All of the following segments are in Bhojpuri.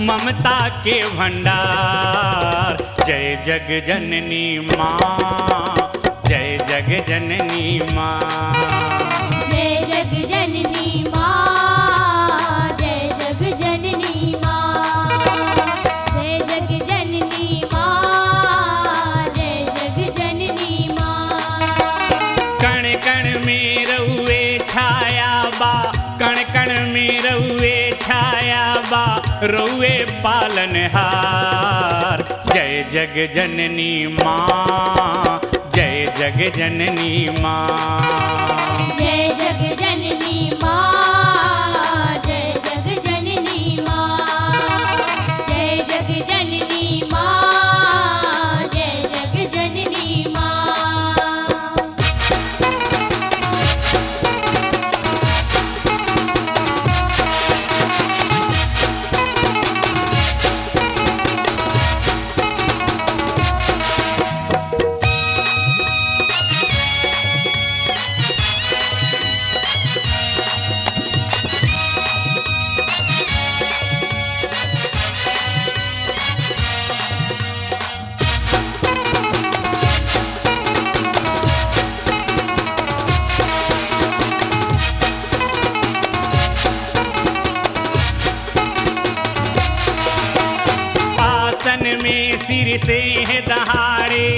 ममता के भंडार जय जग जननी माँ जय जग जननी माँ जय जग जननी माँ जय जग जननी माँ जय जग जननी माँ जय जग जननी माँ कण कण में रउए छाया बा कण कण में रउए छाया बा रउए पालनहार जय जग जननी माँ जय जग जननी माँ जय जग जननी माँ जय जग जननी माँ जय जग जननी माँ जय जग जननी माँ आसन में सिर से है दहाड़े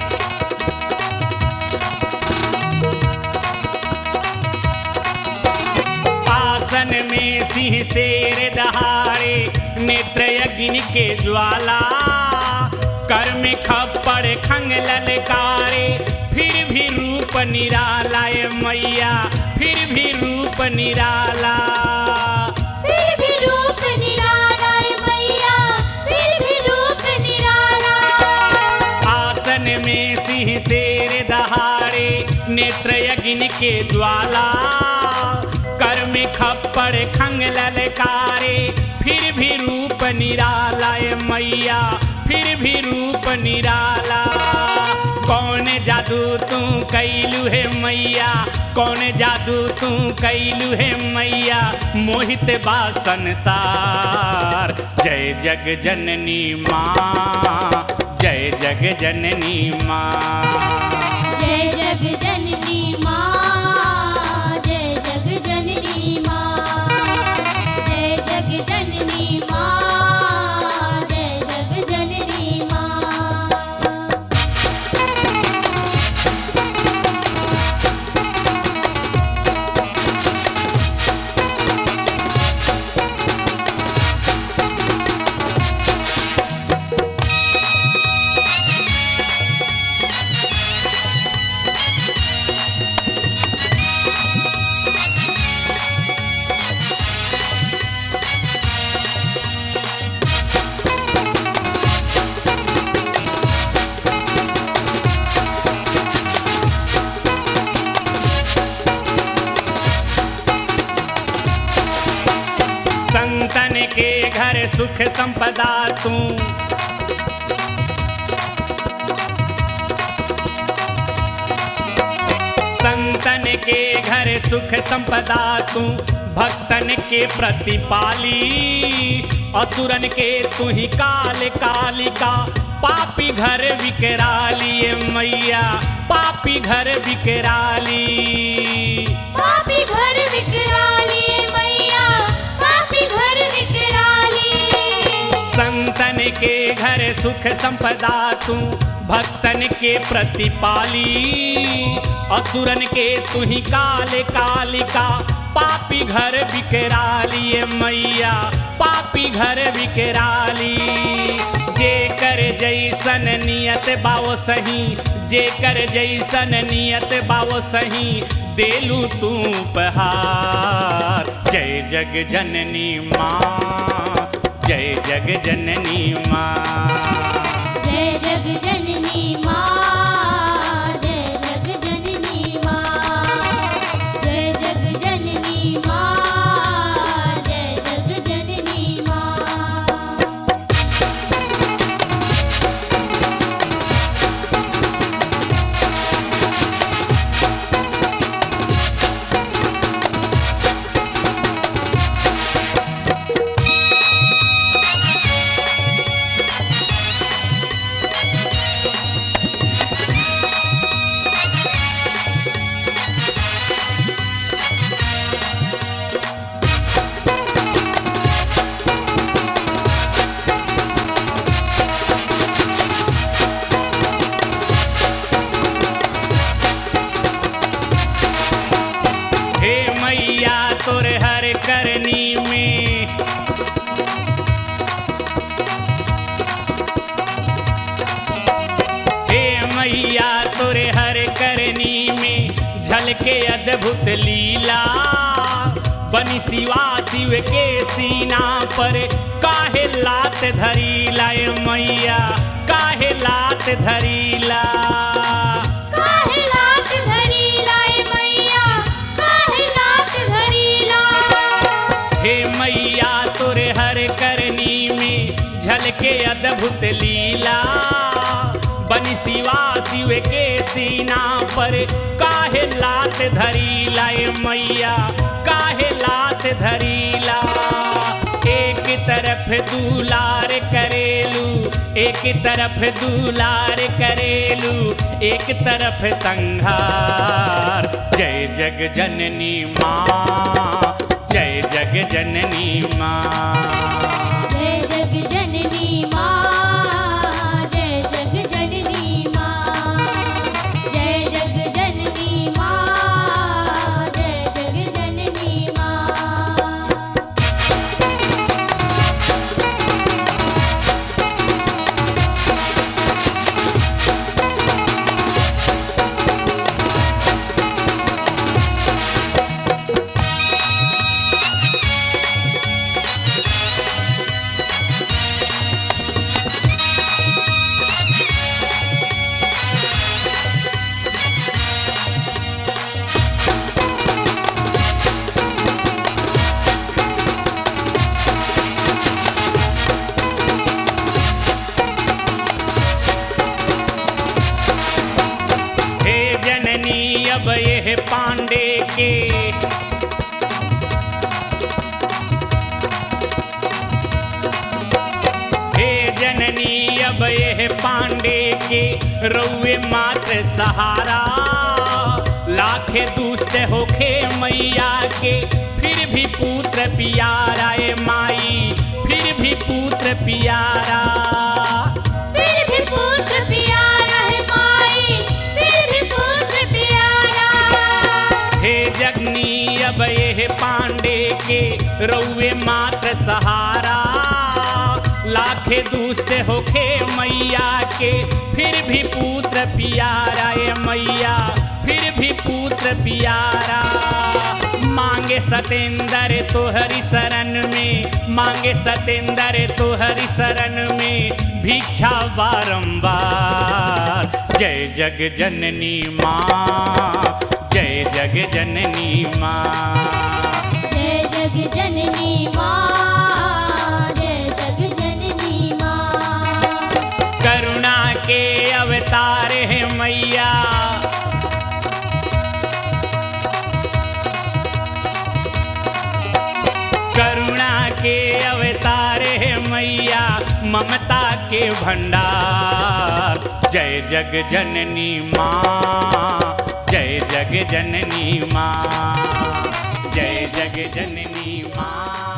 आसन में सिंह शेर दहाड़े नेत्र अग्नि के ज्वाला कर में खप्पड़ खंग ललकारे फिर भी रूप निराला ये मैया फिर भी रूप निराला फिर भी रूप निराला है मैया फिर भी रूप निराला आसन में सिंह शेर दहाड़े नेत्र अग्नि के ज्वाला कर में खप्पड़ खंग ललकारे फिर भी रूप निराला ये मैया फिर भी रूप निराला कौन जादू तू कैलू है मैया कौन जादू तू कैलू है मैया मोहित बा संसार जय जग जननी माँ जय जग जननी माँ जय जग जननी माँ जय जग जननी माँ जय जग जननी माँ जय जग जननी माँ संतन के घर सुख संपदा तू संतन के घर सुख संपदा तू भक्तन के प्रतिपाली असुरन के तू ही काल कालिका पापी घर विकराली ये मैया पापी घर विकराली पापी घर विकराली मैया पापी घर विकराली संतन के घर सुख संपदा तू भक्तन के प्रतिपाली असुरन के तू ही काल कालिका पापी घर विकराली ये मैया पापी घर विकराली जे कर जैसन नियत बाओ सही जे कर जैसन नियत बाओ सही देलू तू उपहार जय जग जननी माँ जय जग जननी माँ जय जग जननी माँ जय जग जननी माँ जय जग जननी माँ जय जग जननी माँ जय अद्भुत लीला बनी शिवा शिव के सीना पर काहे लात धरीला ए मैया काहे लात धरीला काहे लात धरी लाए मैया काहे लात धरी ला हे मैया तोरे हर करनी में झलके अद्भुत लीला बनी शिवा शिव के सीना पर काहे लात धरीला ए मैया काहे लात धरीला एक तरफ दुलार करेलू एक तरफ दुलार करेलू एक तरफ संहार जय जग जननी माँ जय जग जननी माँ जय जग जननी माँ जय जग जननी माँ जय जग जननी माँ जय जग जननी माँ हे जननी अब यह पांडे के हे जननी अब यह पांडे के रउए मात्र सहारा लाखे दुष्ट होखे मैया के फिर भी पुत्र पियारा ए माई फिर भी पुत्र पियारा फिर भी पुत्र प्यारा है माई फिर भी पुत्र प्यारा हे जगनी अब ये पांडे के रउए मात्र सहारा लाखे दुष्ट होखे मैया के फिर भी पुत्र पियारा ए मैया फिर भी पुत्र पियारा मांगे सतेंद्र तोहरी शरण में मांगे सतेंद्र तोहरी शरण में भिक्षा बारंबार जय जग जननी माँ जय जग जननी माँ जय जग जननी माँ जय जग जननी माँ करुणा के अवतार है मैया करुणा के अवतार है मैया ममता के भंडार जय जग जननी माँ जय जग जननी माँ जय जग जननी माँ